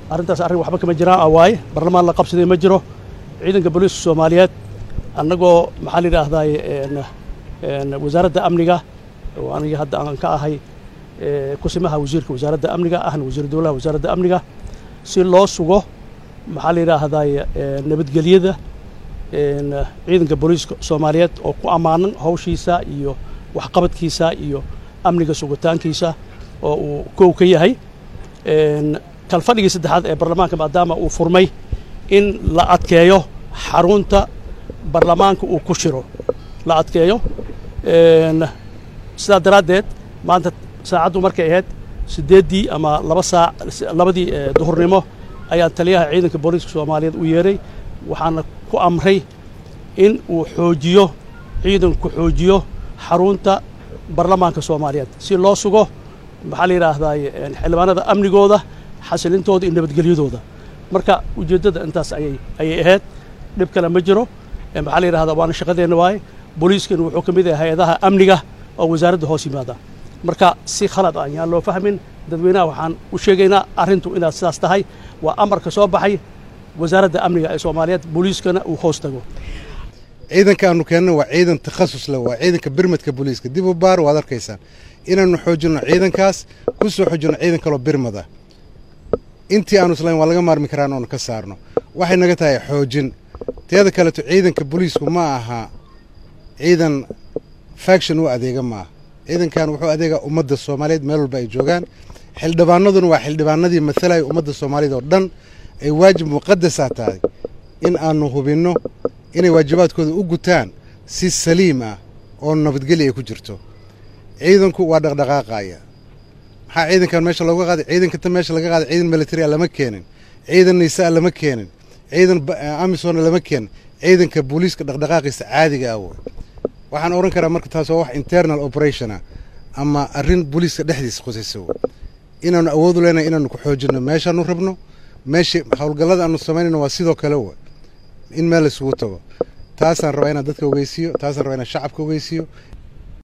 arrintaas arrin waxba kama jiraan ah waaye barlamaan la qabsaday ma jiro ciidanka booliiska soomaaliyeed annagoo maxaa la yidhaahdaay wasaaradda amniga oo aniga hadda aan ka ahay kusimaha wasiirka wasaaradda amniga ahna wasiir dowlaha wasaaradda amniga si loo sugo maxaa la yidhaahdaay nabadgelyada ciidanka booliiska soomaaliyeed oo ku ammaanan hawshiisa iyo waxqabadkiisa iyo amniga sugitaankiisa oo uu kow ka yahay kalfadhigii saddexaad ee barlamaanka maadaama uu furmay in la adkeeyo xarunta barlamaanka uu ku shiro la adkeeyo sidaa daraaddeed maanta saacaddu markay ahayd siddeeddii ama laba saac labadii duhurnimo ayaan taliyaha ciidanka booliiska soomaaliyeed u yeeray waxaana ku amray in uu xoojiyo ciidanku xoojiyo xarunta barlamaanka soomaaliyeed si loo sugo maxaa la yidhaahdaay xildhibaanada amnigooda xasilintooda iyo nabadgelyadooda marka ujeeddada intaas ayay ayay ahayd dhib kale ma jiro maxaa la yidhahdaa waana shaqadeenna waaye booliiskana wuxuu ka mid yahay hay-adaha amniga oo wasaaradda hoos yimaada marka si khalad ah yaan loo fahmin dadweynaha waxaan u sheegaynaa arrintu inaad sidaas tahay waa amarka soo baxay wasaaradda amniga ee soomaaliyeed booliiskana uu hoos tago ciidanka aanu keenno waa ciidan takhasus leh waa ciidanka birmadka booliiska dib u baar waad arkaysaan inaannu xoojinno ciidankaas ku soo xoojinno ciidan kaloo birmada intii aanu islayn waa laga maarmi karaan oonu ka saarno waxay naga tahay xoojin teeda kaleeto ciidanka booliisku ma aha ciidan faction u adeega ma aha ciidankan wuxuu adeegaa ummadda soomaaliyeed meel walba ay joogaan xildhibaanaduna waa xildhibaanadii matalaya ummadda soomaaliyeed oo dhan ay waajib muqadasaa tahay in aanu hubinno inay waajibaadkooda u gutaan si saliim ah oo nabadgelya ay ku jirto ciidanku waa dhaqdhaqaaqaya maxaa ciidankan meesha looga qaaday ciidankata meesha laga qaaday ciidan military a lama keenin ciidan nisaa lama keenin ciidan amisona lama keenin ciidanka booliiska dhaqdhaqaaqiisa caadiga ah wey waxaan odhan karaa marka taas waa wax internal operation ah ama arrin booliiska dhexdiisa khusaysa wey inaanu awoodu leenahay inaanu ku xoojinno meeshaanu rabno meesha howlgallada aanu samaynayno waa sidoo kale wey in meel laysugu tago taasaan rabaa inaan dadka ogeysiiyo taasaan rabaa inaan shacabka ogeysiiyo